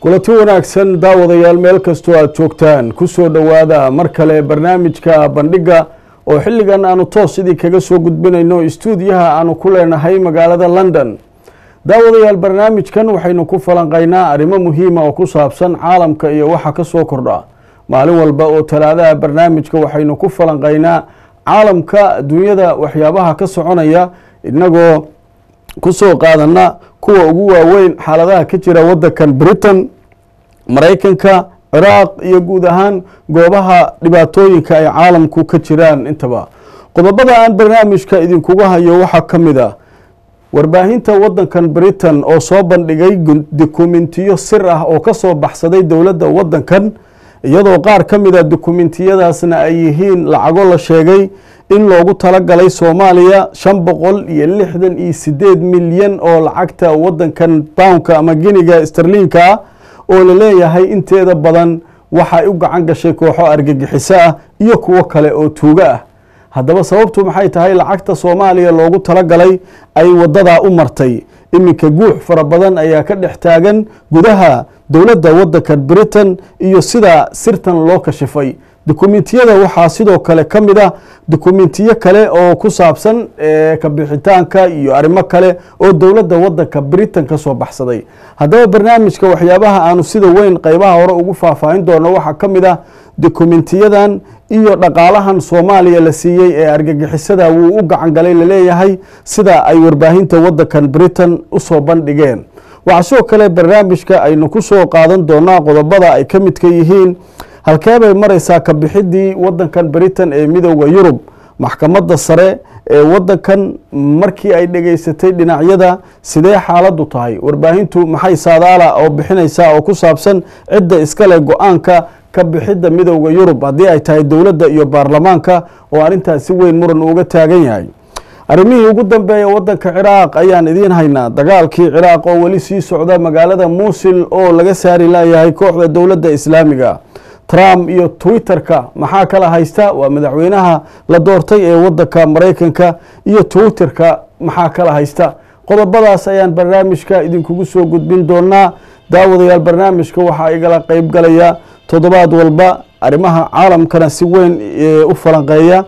kulanti wanaagsan daawadayaal meel kastoo aada joogtaan kusoo dhowaada mar kale barnaamijka bandhiga oo xilligan aanu toos sidii kaga soo gudbinayno stuudiyaha aanu ku leenahay magaalada london daawadayaal barnaamijkan waxaynu ku falanqaynaa arrimo muhiima oo ku saabsan caalamka iyo waxa ka soo kordha maalin walba oo talaadaha barnaamijka waxaynu ku falanqaynaa caalamka adduunyada waxyaabaha ka soconaya inagoo kusoo qaadana kuwa ugu waaweyn xaaladaha ka jira wadankan britain maraykanka ciraaq iyo guud ahaan goobaha dhibaatooyinka ay caalamku ka jiraan intaba qodobada aan barnaamijka idinkuga hayo waxaa ka mid a warbaahinta wadankan britain oo soo bandhigay dokumentiyo sir ah oo kasoo baxsaday dowladda wadankan iyadoo qaar ka mid a dokumentiyadaasna ay yihiin lacago la sheegay in loogu talagalay soomaaliya shan boqol iyo lixdan iyo sideed milyan oo lacagta wadankan bownka ama giniga starliinka ah oo la leeyahay inteeda badan waxay u gacan gashay kooxo argagixiso ah iyo kuwo kale oo tuugo ah haddaba sababtu maxay tahay lacagta soomaaliya loogu talagalay ay wadadaa u martay iminka guux fara badan ayaa ka dhex taagan gudaha dowladda wadankan britain iyo sida sirtan loo kashifay dokumentiyada waxaa sidoo kale ka mid ah dokumentiyo kale oo ku saabsan kabixitaanka iyo arrimo kale oo dowladda wadanka britain ka soo baxsaday haddaba barnaamijka waxyaabaha aanu sida weyn qeybaha hore ugu faahfaahin doono waxaa ka mid ah dokumentiyadan iyo dhaqaalahan soomaaliya la siiyey ee argagixisada wuu u gacan galay laleeyahay sida ay warbaahinta wadankan britain usoo bandhigeen waxaa sidoo kale barnaamijka aynu ku soo qaadan doonaa qodobada ay ka midka yihiin halkee bay mareysaa kabixidii wadankan britain ee midooda yurub maxkamadda sare ee wadankan markii ay dhegeysatay dhinacyada sidee xaaladu tahay warbaahintu maxay saadaala oo bixinaysaa oo ku saabsan cidda iskale go-aanka ka bixidda midooda yurub haddii ay tahay dowladda iyo baarlamaanka oo arrintaas si weyn muran uga taagan yahay arrimihii ugu dambeeya wadanka ciraaq ayaan idiin haynaa dagaalkii ciraaq oo weli sii socda magaalada muusil oo laga saari layahay kooxda dowladda islaamiga trump iyo twitter-ka maxaa kala haysta waa madaxweynaha la doortay ee wadanka maraykanka iyo twitter-ka maxaa kala haysta qodobadaas ayaan barnaamijka idinkugu soo gudbin doonaa daawadayaal barnaamijka waxaa igala qeyb galaya toddobaad walba arrimaha caalamkana si weyn u falanqeeya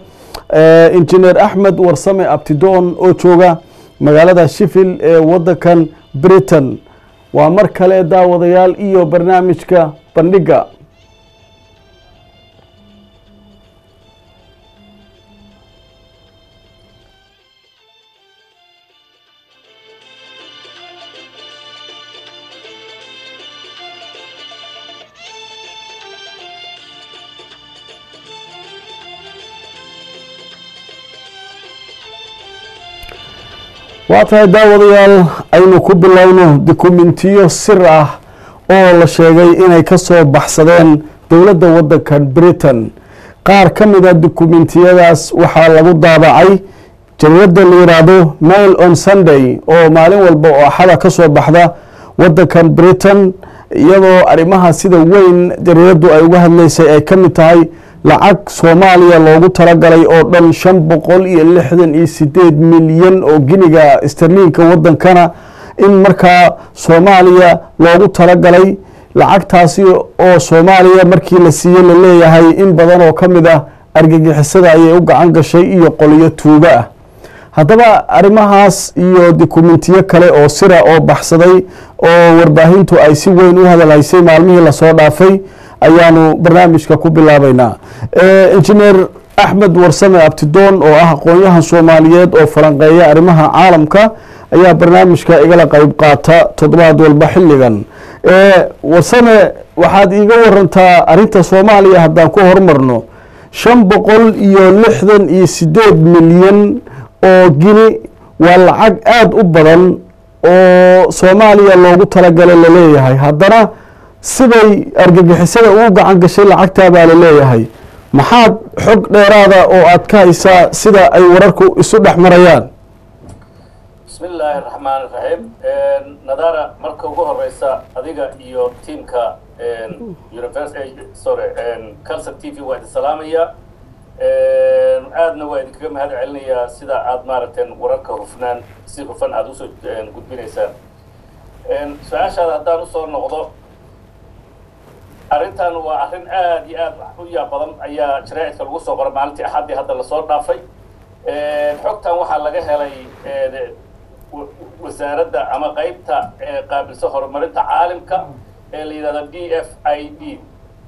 injineer axmed warsame abtidoon oo jooga magaalada shifil ee wadankan britain waa mar kale daawadayaal iyo barnaamijka bandhiga waa tahay daawadayaal aynu ku bilowno dokumentiyo sir ah oo la sheegay inay ka soo baxsadeen dowladda wadankan britain qaar ka mid a dokumentiyadaas waxaa lagu daabacay jariirada la yiraahdo mail on sunday oo maalin walba oo axada ka soo baxda wadankan britain iyadoo arrimaha sida weyn jariiradu ay uga hadleysay ay ka mid tahay lacag soomaaliya loogu talagalay oo dhan shan boqol iyo lixdan iyo sideed milyan oo giniga starliinka wadankana in markaa soomaaliya loogu talagalay lacagtaasi oo soomaaliya markii la siiyey la leeyahay in badan oo ka mid ah argagixisada ayay u gacan gashay iyo qoliyo tuugo ah haddaba arrimahaas iyo dokumentiyo kale oo sira oo baxsaday oo warbaahintu ay si weyn u hadalhaysay maalmihii lasoo dhaafay ayaanu barnaamijka ku bilaabeynaa injineer axmed warsame abtidoon oo ah aqoon-yahan soomaaliyeed oo falanqeeya arrimaha caalamka ayaa barnaamijka igala qeyb qaata toddobaad walba xilligan warsame waxaad iiga warantaa arrinta soomaaliya haddaan ku hormarno shan boqol iyo lixdan iyo sideed milyan oo gini waa lacag aada u badan oo soomaaliya loogu talagalay laleeyahay haddana siday argagixisada ugu gacan gashay lacagtaa baa la leeyahay maxaad xog dheeraada oo aad ka haysaa sida ay wararku isu dhex marayaan bismi illaahi raxmaan iraxiim nadara marka ugu horeysa adiga iyo tiamka sorry calson t v waa idin salaamaya aadna waa idinkaga mahad celinayaa sida aad maaragteen wararka hufnaan si hufan aada usoo gudbinaysaan su-aashaada haddaan usoo noqdo arrintan waa arrin aad iyo aad u yaab badan ayaa jaraa'idka lagu soo qoray maalintii axaddii hadda lasoo dhaafay xogtan waxaa laga helay wasaaradda ama qeybta qaabilsa horumarinta caalimka ee la yidhahdo d f i d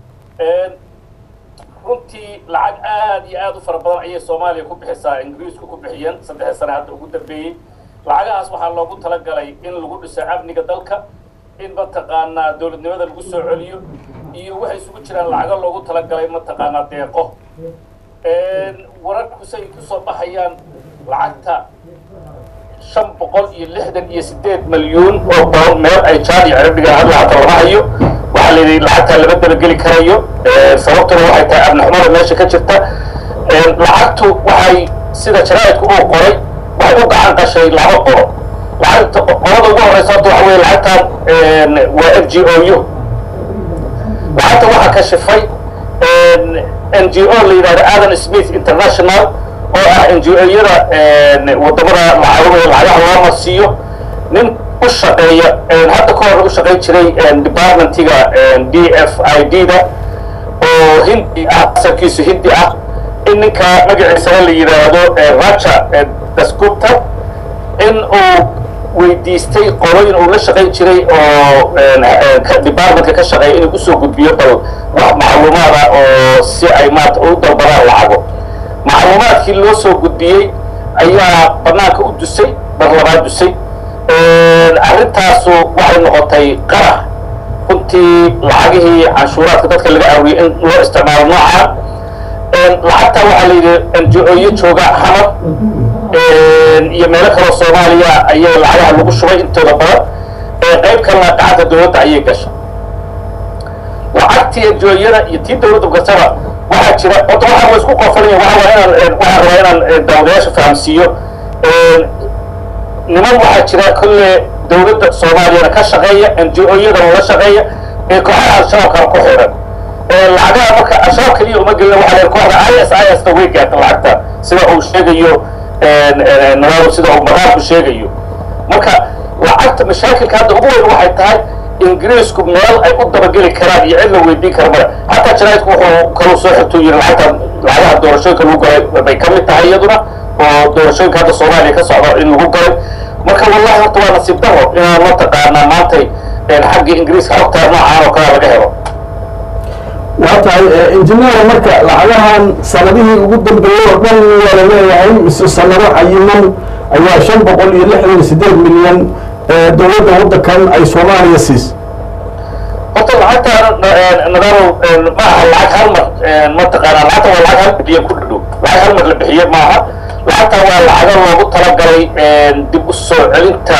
runtii lacag aad iyo aad u fara badan ayay soomaaliya ku bixisaa ingiriisku ku bixiyeen saddexda sane hadda ugu dambeeyey lacagahaas waxaa loogu talagalay in lagu dhiso amniga dalka in mataqaanaa dowladnimada lagu soo celiyo iyo waxay isugu jiraan lacago loogu talagalay mataqaanaa deeqo wararku say kusoo baxayaan lacagta shan boqol iyo lixdan iyo sideed milyuun oo pound meel ay jaan iyo ciribdhigaan hadda hata lama hayo waxaa la yidhi lacagtaa lama dabageli karayo sababtuna waxay tahay abnixumada meesha ka jirta lacagtu waxay sida jaraa'idku uu qoray waxay u gacan gashay laba qolo lacagta qolada ugu horeysa horta waxa weye lacagtan waa f g o u lacagta waxaa kashifay n g o la yidhahdo adam smith international oo ah n g o-yada wadamada lacagahooda lacagaha loo marsiiyo nin u shaqeeya hadda ka hor u shaqayn jiray departmentiga d f i d da oo hindi ah asalkiisu hindi ah in ninka magaciisana la yidhaahdo raja dasgupta in uu weydiistay qolooyin uu la shaqayn jiray oo departmentka ka shaqeeya inuu usoo gudbiyo bal wax macluumaada oo si ay maarata u dalbadaan lacago macluumaadkii loo soo gudbiyey ayaa banaanka u dusay bar labaad dusay arrintaasu waxay noqotay qarax runtii lacagihii canshuuraadka dadka laga aawiyey in loo isticmaalo noocaan lacagtaa waxaa la yidhi njo-yo jooga xamar iyo meelo kaloo soomaaliya ayay lacagaha lagu shubay intooda badan qayb kalena gacanta dowladda ayay gashay lacagtii njo-yada iyo tii dowladda gasaba waxaa jira horta waxaa wa isku qofanaya waa inaan waxaan rabaa inaan daawadayaasha fahamsiiyo niman waxaa jira kolle dowladda soomaaliyana ka shaqeeya njo-yadana la shaqeeya ee kooxaha al-shabaabkana ku xiran lacagaha marka al-shabaab keliya uma gelina waxa la kooxda i s i s ta way gaarta lacagta sida uu sheegayo nadaaro sida uu maqaalku sheegayo marka lacagta mashaakilka hadda ugu weyn waxay tahay ingiriisku meel ay u dabageli karaan iyo cid la weydiin kara male xataa jaraidku wuxuu kaluu soo xigtuu yiri lacagta lacagaha doorashooyinka lagu galay bay ka mid tahay iyaduna oo doorashooyinka hadda soomaaliya ka socda in lagu galay marka wallahi horta waa nasiib daro inaan mataqaanaa maantay xagga ingiriiska xogtaa noocaan oo kale laga helo waa tahay injineer marka lacagahan sanadihii ugu dambeeyey oo dhan waa la leeyahay mise sanado cayiman ayaa shan boqol iyo lixdan iyo sideed milyan dowladda waddankan ay soomaaliya siis horta lacagta nadaaro ma aha lacag hal mar mataqaanaa lacagta waa lacag hal bixiye ku dhadhow lacag hal mar la bixiye maaha lacagta waa lacago loogu talagalay dib u soo celinta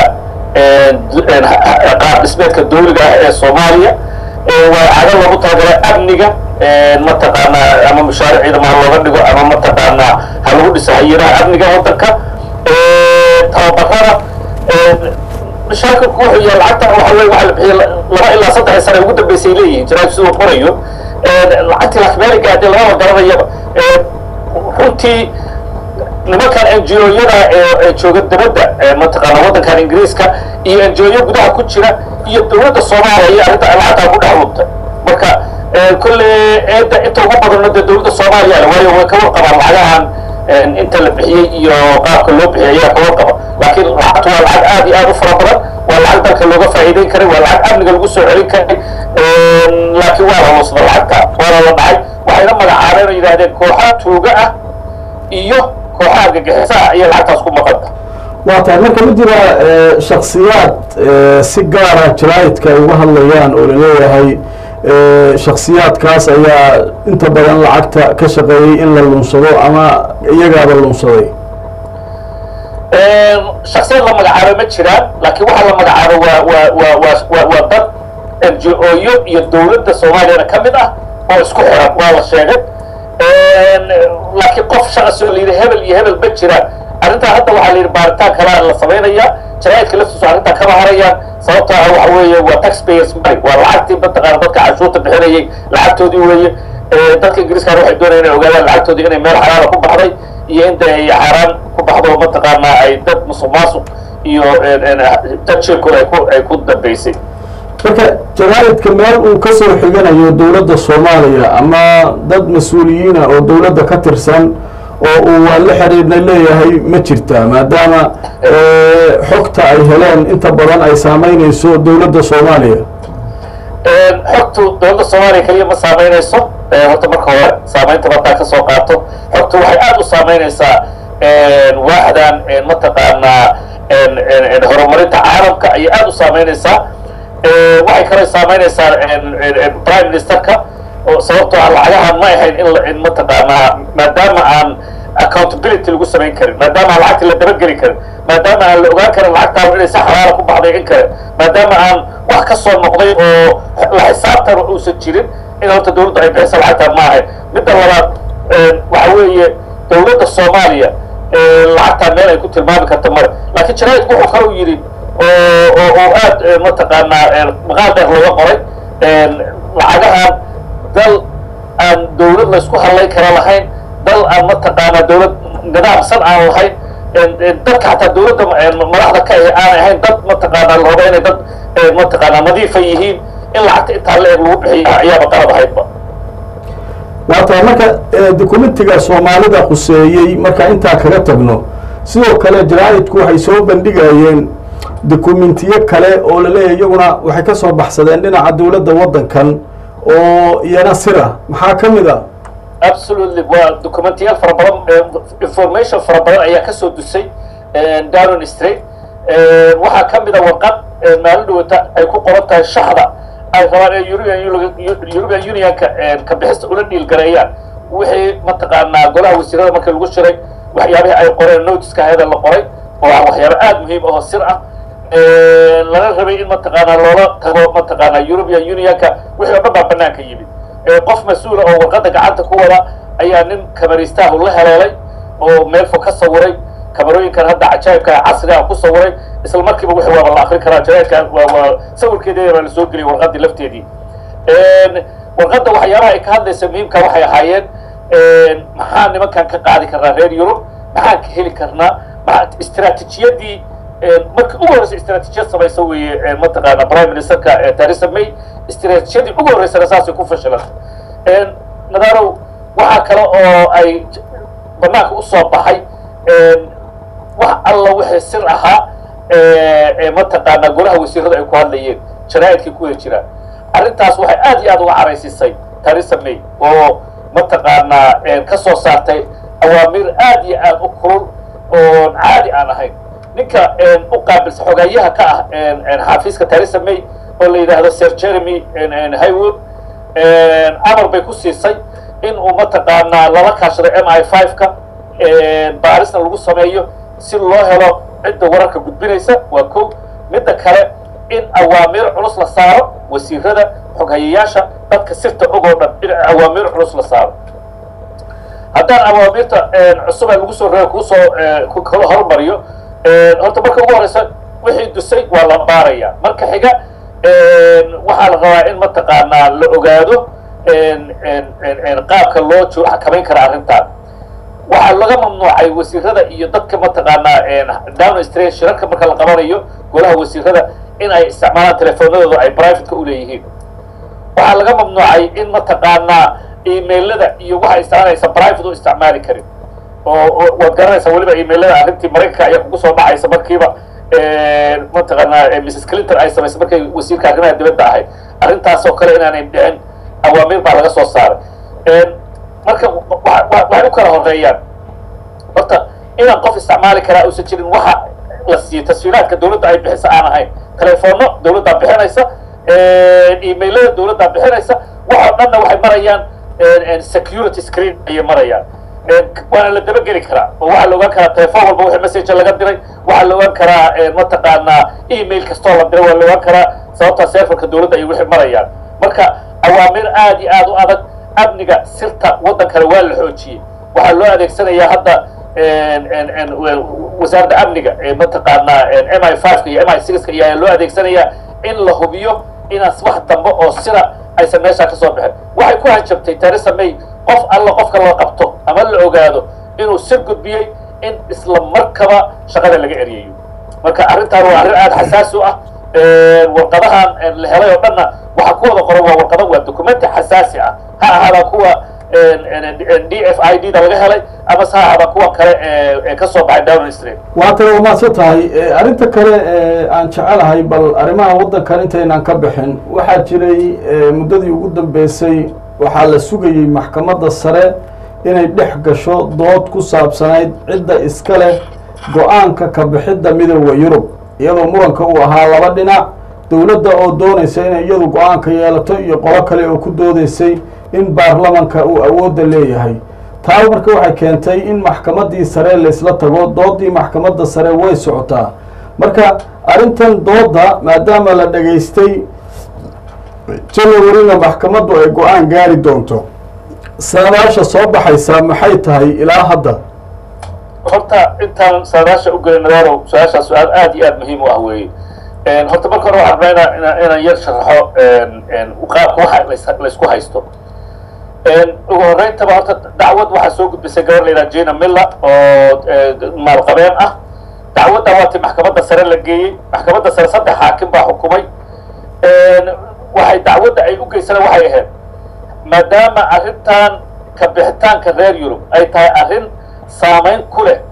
qaab dhismeedka dawliga ah ee soomaaliya waa lacago loogu talagalay amniga mataqaanaa ama mashaaric ciidama ha looga dhigo ama mataqaanaa ha lagu dhiso hayiraha amniga waddanka tababarada mashaakilku wuxuu yahay lacagta waxa wey waxa la bixiya laba ilaa saddex sane ugu dambeysay leeyihiin jaraad siduu qorayo lacagtii lakmeeliga haddii lababa garanayaba runtii nimankan n g o-yada ee jooga dabadda mataqaana waddankan ingiriiska iyo n g o-yo gudaha ku jira iyo dowladda soomaaliya iyo arrinta lacagtaa ku dhex lubtay marka kolle eedda inta ugu badanna dee dowladda soomaaliya waayo way ka warqabaan lacagahan inta la bixiyey iyo qaabka loo bixiyay ayaa ka warqaba laakiin lacagtu waa lacag aad iyo aad u fara badan waa lacag dalka looga faa'iideyn karay waa lacag amniga lagu soo celin karay laakiin waa la luusda lacagta waana la dhacay waxayna magacaabeen oo yidhahdeen kooxa tuuga ah iyo kooxaha gagixisaha ayay lacagtaas ku maqanta waa tahay marka ma jira shaksiyaad si gaara jaraa'idka ay uga hadlayaan oo laleeyahay shaksiyaadkaas ayaa inta badan lacagta ka shaqeeyey in la lunsado ama iyagaaba lunsaday shaksiyad la magacaabo ma jiraan laakiin waxaa la magacaabo waa waa waa waa waa waa dad n g o-yo iyo dowladda soomaaliyana ka mid ah oo isku xiran waa la sheegay laakiin qof shaqsi oo la yidhi hebel iyo hebel ma jiraan arrintaa hadda waxaa la yidhi baaritaan kalaa la samaynayaa jaraa'idka laftiisu arrintaa kama harayaan sababta ah waxa weeye waa taxpayers money waa lacagtii mataqaana dadka canshuurta bixinayay lacagtoodii weeye dadka ingiriiskana waxay doonayaan inay ogaadaan lacagtoodii inay meel xalaala ku baxday iyo inta ay xaaraan ku baxdo mataqaanaa ay dad musuq maasuq iyo dad shirkooda ay ku ay ku dambaysay marka jaraa'idka meel uu ka soo xiganayo dowladda soomaaliya ama dad mas-uuliyiina oo dowladda ka tirsan oo uu waa la xidhiidhna leeyahay ma jirtaa maadaama xogta ay heleen inta badan ay saameynayso dowladda soomaaliya xogtu dowladda soomaaliya keliya ma saameynayso horta marka hore saameynta badaa ka soo qaato xogtu waxay aada u saameynaysaa waaxdan mataqaanaa horumarinta caalamka ayay aada u saameynaysaa waxay kaloo saameynaysaa prime ministerka sababtoo ah lacagahan ma ahayn in mataqaanaa maadaama aan accountability lagu samayn karin maadaama aan lacagta la dabageli karin maadaama aan la ogaan karin lacagtaanu inay si xalaala ku baxday in kale maadaama aan wax ka soo noqday oo la xisaabtan uusan jirin in horta dowladdu ay bixisa lacagtaan ma ahayn midda labaad waxa weeye dowladda soomaaliya lacagtaa meel ay ku tilmaami karto mare laakiin jaraa'idku wuxuu kale u yidhi oo oo aad mataqaanaa maqaal dheer looga qoray lacagahan dal aan dowlad laysku hadlay kara lahayn dal aan mataqaanaa dowlad nidaamsan aan lahayn dadka xataa dowladda madaxda ka ahi aan ahayn dad mataqaanaa la rabo inay dad mataqaanaa nadiifa yihiin in lacagta intaa la eg lagu bixiyo ayaaba qalab ahaydba waata marka dokumentiga soomaalida khuseeyey marka intaa kaga tagno sidoo kale jaraa'idku waxay soo bandhigayeen dokumentiyo kale oo laleeyahy iyaguna waxay ka soo baxsadeen dhinaca dowladda waddankan oo iyana sira maxaa ka mid a absolutely waa documentiyaal fara badan information fara badan ayaa kasoo dusay downon street waxaa ka mid a warqad maalin dhawata ay ku qoran tahay shaxda ay rabaan ee european european unionka ka bixista ula dhiilgareeyaan wixii mataqaanaa golaha wasiirada markii lagu shiray waxyaabihii ay qoreen notiska hayada la qoray oo ah waxyaaba aada muhiim ahoo sir ah lana rabay in mataqaanaa loola tago mataqaanaa european unionka wixii oo dhan baa banaanka yimid qof mas-uula oo warqadda gacanta ku wada ayaa nin kamaristaahu la heleelay oo meel fog ka sawiray kamarooyinkan hadda cajaa'ibka casriga ku sawiray isla markiiba wixii waaba la akrin karaa jaraa'idka waa waa sawirkeedeeda baa lasoo geliyay warqaddii lafteedii warqadda waxyaabaha ay ka hadlaysa muhiimka waxay ahaayeen maxaa nimankan ka qaadi karnaa reer yurub maxaan ka heli karnaa maa istraatijiyadii markii ugu horreysa istraatijiyad samaysa weeye mataqaana prime ministerka theresa may istraatijiyadii ugu horreysana saasay ku fashilantay nadarow waxaa kale oo ay banaanka usoo baxay wax alla wixii sir ahaa mataqaanaa golaha wasiirada ay ku hadlayeen jaraa'idkay ku wada jiraan arrintaas waxay aad iyo aad uga caraysisay theresa may oo mataqaanaa ka soo saartay awaamiir aad iyo aad u kulul oon caadi aan ahayn ninka u qaabilsa xogeeyaha ka ah xafiiska theresa may oo la yidhaahdo sir jeremy highwood amar bay ku siisay in uu mataqaanaa lala kaashaday m i five ka baarisna lagu sameeyo si loo helo cidda wararka gudbinaysa waa ko midda kale in awaamiir culus la saaro wasiirada xoghayayaasha dadka sirta ogoo dhan in awaamiir culus la saaro haddaan awaamiirta cusub ee lagu soo reebo kuusoo kala hormariyo horta marka ugu horeysa wixii dusay waa la baaraya marka xiga waxaa la rabaa in mataqaanaa la ogaado qaabka loo jo xakamayn kara arrintan waxaa laga mamnuucay wasiirada iyo dadka mataqaanaa down stra shirarka marka la qabanayo golaha wasiirada in ay isticmaalaan telefoonadooda ay privateka uleeyihiin waxaa laga mamnuucay in mataqaanaa emailada iyo waxa isticmaalaysa private u isticmaali karin oo waad garanaysaa weliba emailada arrintii maraykanka ayaa kugu soo dhacaysa markiiba mataqaanaa mrs clinton ay samaysay markay wasiirka arrimaha dibadda ahayd arrintaasoo kale inaanay dhicin awaamiir baa laga soo saaray marka waxay u kala horeeyaan horta inaan qof isticmaali karaa uusan jirin waxa la siiyo tasfiiraadka dawladda ay bixisa aan ahayn telefoonno dawladdaa bixinaysa emailada dawladdaa bixinaysa waxoo dhanna waxay marayaan security screen ayay marayaan waana la dabageli karaa oo waxaa la ogaan karaa telefoon walba wixii message laga diray waxaa la ogaan karaa mataqaanaa email kastoo la diray waa la ogaan karaa sababtaa serfarka dawladda ay wixii marayaan marka awaamiir aad iyo aad u adag amniga sirta waddankana waa la xoojiyey waxaa loo adeegsanayaa hadda wasaaradda amniga ee mataqaanaa m i five ka iyo m i six ka ayaa loo adeegsanayaa in la hubiyo inaan wax dambe oo sida aysan meeshaa ka soo bixin waxay ku hanjabtay theresa may qof alla qofka la qabto ama la ogaado inuu sir gudbiyey in isla markaba shaqada laga eryayo marka arrintaan waa arrin aada xasaasi u ah warqadahan la helay oo dhanna waxa ku wada qoran waa warqado waa documenti xasaasi ah ha ahaada kuwa d f i d da laga helay ama se ha ahaada kuwa kale ee ka soo baxay downing street waa tale waa mahadsan tahay arrinta kale aan jecelahay bal arrimaha waddankan intaynaan ka bixin waxaa jiray muddadii ugu dambeysay waxaa la sugayey maxkamadda sare inay dhex gasho dood ku saabsanayd cidda iska leh go-aanka ka bixidda midooda yurub iyadoo muranka uu ahaa laba dhinac dowladda oo doonaysa inay iyadu go-aanka yeelato iyo qolo kale oo ku doodaysay in baarlamanka uu awoodda leeyahay taa marka waxay keentay in maxkamaddii sare laysla tago doodii maxkamadda sare way socotaa marka arrintan doodda maadaama la dhegaystay janawarina maxkamaddu ay go-aan gaari doonto saadaasha soo baxaysaa maxay tahay ilaa hadda horta intaan saadaasha u gelin nadaaro su-aashaa su-aal aad iyo aad muhiim u ah weeye horta marka hore waxaan rabnaa ina inaan yar sharaxo qaabka waxa laysku haysto ugu horeyntaba horta dacwad waxaa soo gudbisay gabar la yidhaha jina miller oo maalqabeen ah dacwadda waati maxkamadda sare la geeyey maxkamadda sare saddex xaakim baa xukumay waxay dacwadda ay u geysana waxay ahayd maadaama arrintan ka bixitaanka reer yurub ay tahay arrin saamayn ku leh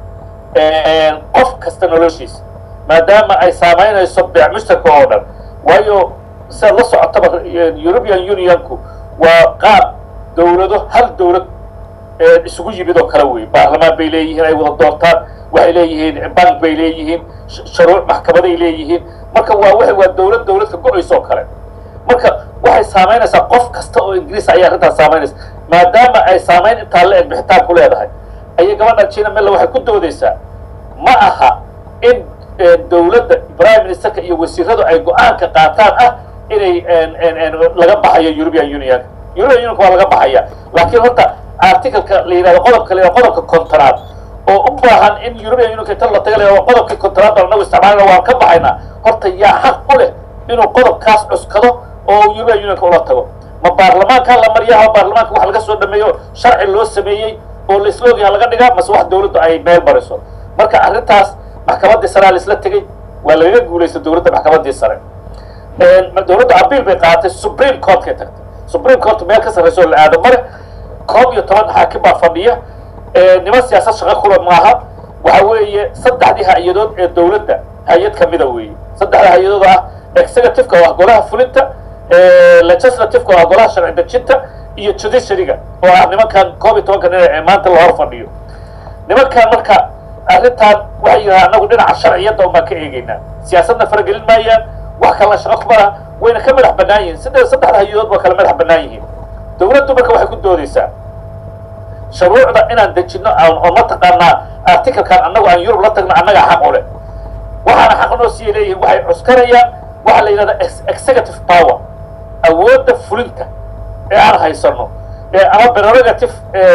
qof kasta noloshiisa maadaama ay saamaynayso beec mushtarka oo dhan waayo sidaad la socotaba european unionku waa qaab dowlado hal dowlad isugu yimid oo kale wey baarlamaan bay leeyihiin ay wada doortaan waxay leeyihiin bank bay leeyihiin shuruuc maxkamaday leeyihiin marka waa w waa dowlad dowladka go-aysa oo kale marka waxay saamaynaysaa qof kasta oo ingiriis ayay arrintaas saamaynaysa maadaama ay saamayn intaa la eg bixitaan ku leedahay ayay gabadha jina mella waxay ku doodaysaa ma aha in dowladda prime ministerka iyo wasiiradu ay go-aanka qaataan ah inay laga baxayo european unionka european unionka waa laga baxaya laakiin horta articleka la yidhahdo qodobka la yidhahdo qodobka kontonaad oo u baahan in european unionka inta la taga la yidhahdo qodobkii kontonaad baan anagu isticmaalana waan ka baxaynaa horta yaa xaq u leh inuu qodobkaas cuskado oo european unionka ula tago ma baarlamaanka la mariyaha baarlamaanka wax laga soo dhameeyo sharci loo sameeyey oo laisla ogyaha laga dhigaa mase wax dowladdu ay meel mariso marka arrintaas maxkamaddii sarea laisla tegey waa lagaga guulaysta dowladda maxkamaddii sare dowladda abiil bay qaadatay supreme courtkay tagtay supreme court meel ka sarrayso oo la aado male koob iyo toban xaakim baa fadhiya niman siyaasad shaqo kula maaha waxa weeye saddexdii hay-adood ee dowladda hay-ad kamida weeye saddexda hay-adood ah executiveka oo ah golaha fulinta legislativeka oo ah golaha sharci dejinta iyo judiciaryga oo ah nimankan koob iyo tobanka nin ee maanta la hor fadhiyo nimankan marka arrintan waxay yidhaha anagu dhinaca sharciyadda un baan ka eegeynaa siyaasadna faragelin maayaan wax kalena shaqo kuma laha wayna ka madax bannaan yihiin sida saddexda hay-adood waa kala madax bannaan yihiin dowladdu marka waxay ku doodaysaa shuruucda inaan dejinno oo mataqaanaa articlekan annagu aan yurub la tagno annagaa xaq u leh waxaana xaq noo siiyay leeyihin waxay cuskanayaan waxaa la yidhahda executive power awoodda fulinta ee aan haysano ama prerogative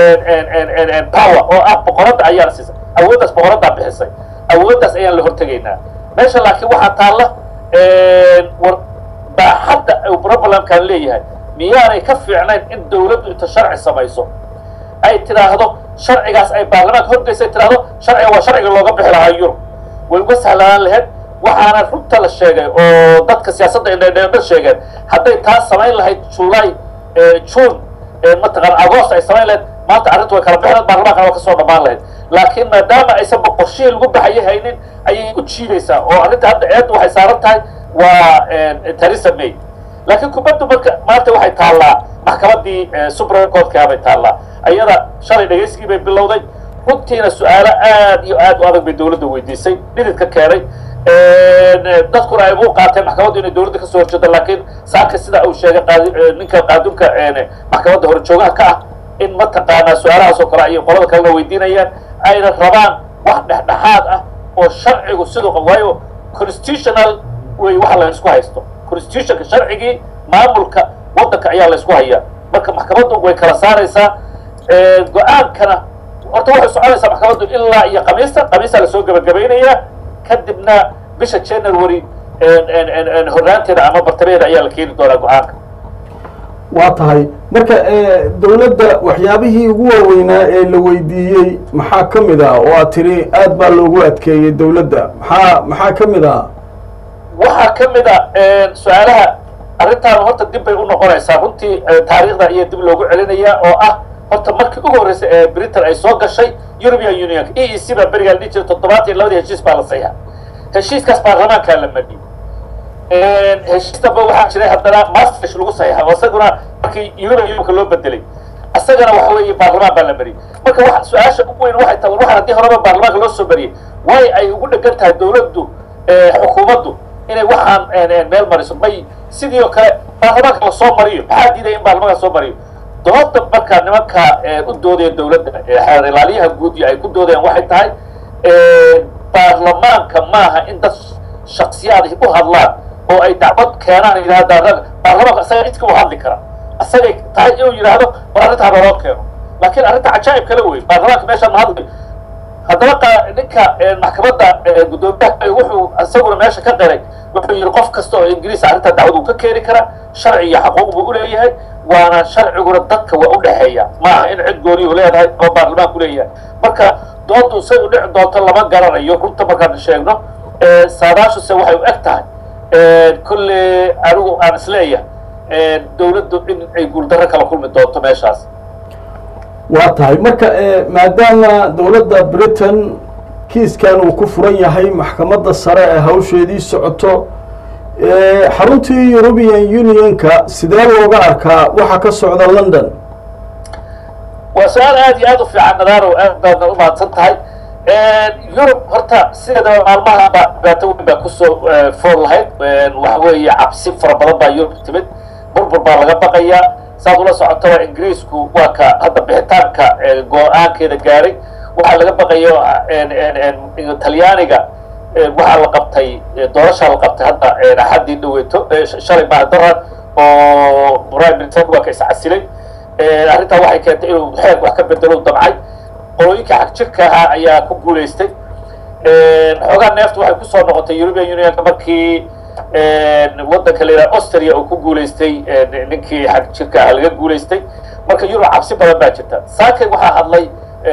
power oo ah boqoradda ayaan siisay awooddaas boqoraddaa bixisay awooddaas ayaan la hortegaynaa meesha laakiin waxaa taalla war baaxadda uu problemkan leeyahay miyaanay ka fiicnayn in dowladdu inta sharci samayso ay tidhaahdo sharcigaas ay baarlamaanka horgeysa ay tidhaahdo sharciga waa sharciga looga bixi lahaa yurub way uga sahlanaan lahayd waxaana runta la sheegay oo dadka siyaasadda indhadheendha sheegeen hadday taas samayn lahayd july june mataqaana agost ay samayn lahayd maanta arrintu way kala bixi lahayd baarlamankana waa kasoo dhammaan lahayd laakiin maadaama aysan boqorshihii lagu baxayo haynin ayay u jiidaysaa oo arrinta hadda eedda waxay saaran tahay waa theresa may laakiin kubaddu marka maanta waxay taallaa maxkamaddii supreme courtka bay taallaa ayada shalay dhegaysigii bay bilowday runtiina su-aalo aad iyo aad u adag bay dowladda weydiisay dhididka keenay dadkuna ay u qaateen maxkamaddu inay dowladda kasoo horjeedo laakiin saaka sida uu sheegay ninka qaadunka maxkamadda horjoogaha ka ah in mataqaanaa su-aalahaas oo kale ayay qolada kalena weydiinayaan ayna rabaan wax dhexdhexaad ah oo sharcigu siduu waayo constitutional wey waxa la isku haysto constitutionka sharcigii maamulka waddanka ayaa la isku hayaa marka maxkamaddu way kala saaraysaa go-aankana horta waxay soconaysaa maxkamaddu ilaa iyo khamiista khamiistaa lasoo gebagabaynayaa kadibna bisha january horraanteeda ama bartameeda ayaa la keeni doonaa go-aanka waa tahay marka dowladda waxyaabihii ugu waaweynaa ee la weydiiyey maxaa ka mid ah oo aad tiri aad baa loogu adkeeyey dowladda maxaa maxaa ka mid ah waxaa ka mid a su-aalaha arrintaan horta dib bay u noqonaysaa runtii taariikhda ayaa dib loogu celinayaa oo ah horta markii ugu horreysay ee britain ay soo gashay european union e e c baa berigaa la dhihi jiray toddobaatan iyo labadii heshiis baa la sayaa heshiiskaas baarlamaankaa la mariyey heshiis damba waxaa jiray haddana masterfish lagu saxiixa oo isaguna markii european unionka loo bedelay isagana waxa weeye baarlamaan baa la mariyey marka wa su-aasha ugu weyn waxay tahay waxaan haddii horeba baarlamaanka loo soo mariyey way ay ugu dhegan tahay dawladdu xukuumaddu inay waxaan meel mariso may sidii oo kale baarlamaanka lasoo mariyo maxaa diidaya in baarlamaanka lasoo mariyo dooda markaa nimanka u doodaya dawladda xeer ilaaliyaha guud iyo ay ku doodayaan waxay tahay baarlamaanka maaha in dad shaksiyaad u hadlaan oo ay dacwad keenaan yidhahda baarlamaanka isaga cidka u hadli kara isagay tahay inuu yidhaahdo war arrintaa naloo keeno laakiin arrinta cajaa'ib kale wey baarlamaanka meeshaan ma hadlayo haddaba ninka maxkamadda guddoomiyaha wuxuu isaguna meesha ka qiray wuxuu yidhi qof kasta oo ingiriis arrintaa dacwad uu ka keeni kara sharci iyo xaquuq buu uleeyahay waana sharciguna dadka waa udhexeeya maaha in cid gooniyu leedahay ama baarlamaanku leeyahay marka doodu say u dhici doonto lama garanayo runta markaan sheegno saadaashuse waxay u eg tahay kolle anigu aan isleeyahay dawladdu in ay guuldarro kala kulmi doonto meeshaas waa tahay marka maadaama dowladda britain kiiskan uu ku furan yahay maxkamadda sare ee hawsheedii socoto xaruntii european unionka sidee looga arkaa waxa ka socda london waa su-aal aad iyo aad u fiican nadaaro aad baadna u mahadsan tahay yurub horta sideedaba maalmahaba dhibaato weyn baa kusoo fool lahayd waxa weeye cabsi fara badan baa yurub timid burbur baa laga baqayaa saad ula socotaba ingiriisku waa ka hadda bixitaanka go-aankeeda gaaray waxaa laga baqayo talyaaniga waxaa la qabtay doorashaa la qabtay hadda axaddii dhaweeto shalay mahadaran oo prime minister waa ka iscasilay arrintaa waxay keentay inuu xeer wax ka bedelo damcay qolooyinka xag jirka ahaa ayaa ku guulaystay xoogaa neeftu waxay kusoo noqotay european unionka markii waddanka la yidhaha austria uu ku guulaystay ninkii xag jirka ahaa laga guulaystay marka yurub cabsi badan baa jirta saakay waxaa hadlay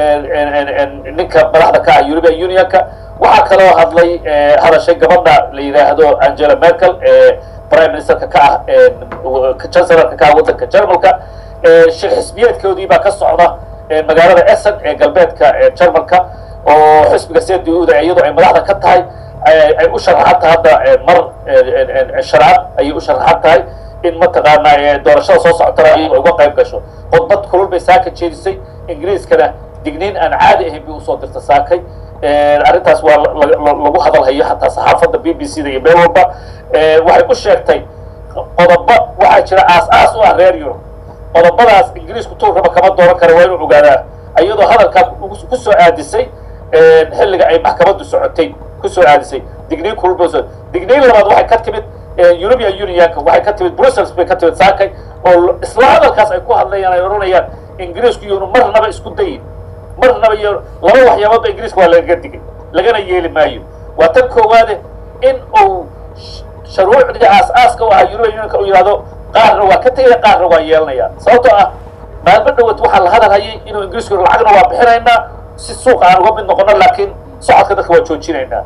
ninka madaxda ka ah european unionka waxaa kaloo hadlay hadashay gabadha la yidhaahdo angela merkel ee prime ministerka ka ah chancelorka ka ah waddanka jarmalka shir xisbiyeedkoodii baa ka socda magaalada essen ee galbeedka jarmalka oo xisbiga cduda iyadoo ay madaxda ka tahay ay u sharaxan tahay hadda mar sharcad ayay u sharaxan tahay in mataqaanaa doorashada soo socotana iyadoo uga qayb gasho khudbad kulul bay saaka jeedisay ingiriiskana digniin aan caadi ahayn bay usoo dirta saakay arrintaas waa lagu hadalhayo hataa saxaafadda b b c da iyo meel walba waxay u sheegtay qodobo waxaa jira aas-aas u ah reer yurub qodobadaas ingiriisku tuur raba kama dooran kara waa inuu ogaadaa iyadoo hadalkaa ku soo aadisay xilliga ay maxkamaddu socotay kusoo aadisay digniin kulba digniin labaad waxay ka timid european unionka waxay ka timid brussels bay ka timid saakay oo isla hadalkaas ay ku hadlayaan ay odhanayaan ingiriisku iyonu marnaba isku dayin marnaba iyo laba waxyaaboodba ingiriiska waa lagaga digay lagana yeeli maayo waa tan koowaade in uu sharuucdii aas-aaska u ahaa european unionka uu yidhahdo qaarna waa ka tegaya qaarna waa yeelanaya sababtoo ah maalmo dhawad waxaa la hadal hayay inuu ingiriisku lacagna waa bixinaynaa si suuq aan uga mid noqono laakiin socodka dadka waa joojinaynaa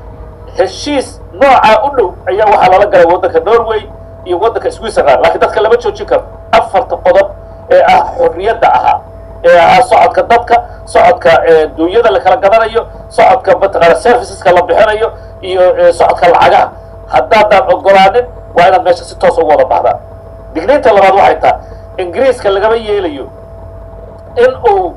heshiis noocaa u dhow ayaa waxaa lala galay waddanka norway iyo waddanka switzerland laakiin dadka lama joojin karo afarta qodob ee ah xorriyadda ahaa ee ahaa socodka dadka socodka duunyada la kala gadanayo socodka mataqaana serviceska la bixinayo iyo socodka lacagaha haddaadaan ogolaanin waa inaad meesha si toos ugu wada baxdaan digniinta labaad waxay tahay ingiriiska lagama yeelayo in uu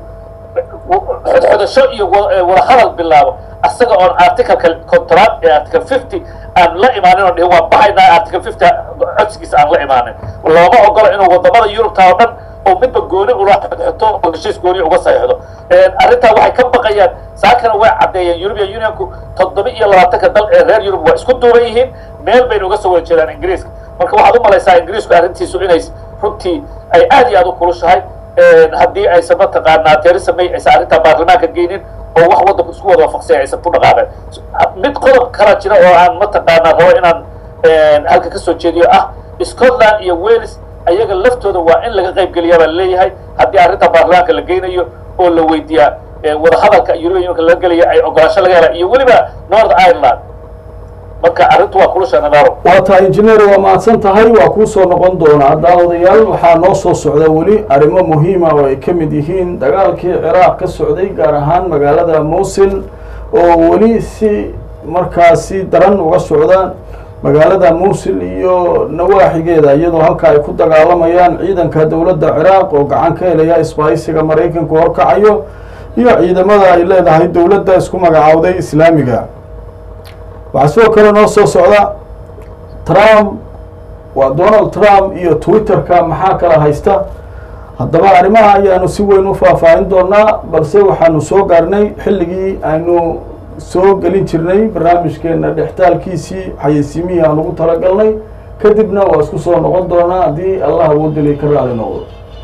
xodxodasho iyo wadahadal bilaabo asaga oon articalka contract ee article fifty aan la imaanin oo dhihin waa baxaynaa article fifty codsigiisa aan la imaanin looma ogola inuu wadamada yurubta oo dhan oo midba gooni ula xodxoto oo heshiis gooni uga saxiixdo arrintaa waxay ka baqayaan saakana way caddeeyeen european unionku toddoba iyo labaatanka dal ee reer yurub waa isku duuban yihiin meel bayna uga soo wada jeedaan ingiriiska marka waxaad u malaysaa ingiriisku arrintiisu inay runtii ay aad iyo aad u kulushahay haddii aysan mataqaanaa theresa may aysan arrintaa baarlamaanka geynin oo wax waddanku isku wada waafaqsay aysan ku dhaqaaqeen mid qodob kala jira oo aan mataqaanaa rabo inaan halka ka soo jeediyo ah scotland iyo wales ayaga laftooda waa in laga qayb geliyaa baa laleeyahay haddii arrinta baarlamaanka la geynayo oo la weydiiyaa wadahadalka european unionka laga gelaya ay ogolaasho laga hela iyo weliba north ireland marka arrintu waa kulusha nadaaro waa tahay injineer waa mahadsan tahay waa kuu soo noqon doonaa daawadayaal waxaa noo soo socda weli arrimo muhiima oo ay ka mid yihiin dagaalkii ciraaq ka socday gaar ahaan magaalada muusil oo weli si markaasi daran uga socda magaalada muusil iyo nawaaxigeeda iyadoo halka ay ku dagaalamayaan ciidanka dowladda ciraaq oo gacan ka helaya isbaahisiga maraykanku horkacayo iyo ciidamada ay leedahay dowladda isku magacaawday islaamiga waxaa sidoo kale noo soo socda trump waa donald trump iyo twitter-ka maxaa kala haysta haddaba arrimaha ayaanu si weyn u faahfaahin doonaa balse waxaanu soo gaarnay xilligii aynu soo gelin jirnay barnaamijkeena dhextaalkiisii xayeysiimihii aan ugu talagalnay kadibna waa isku soo noqon doonaa haddii allah awoodeli ka raali noqdo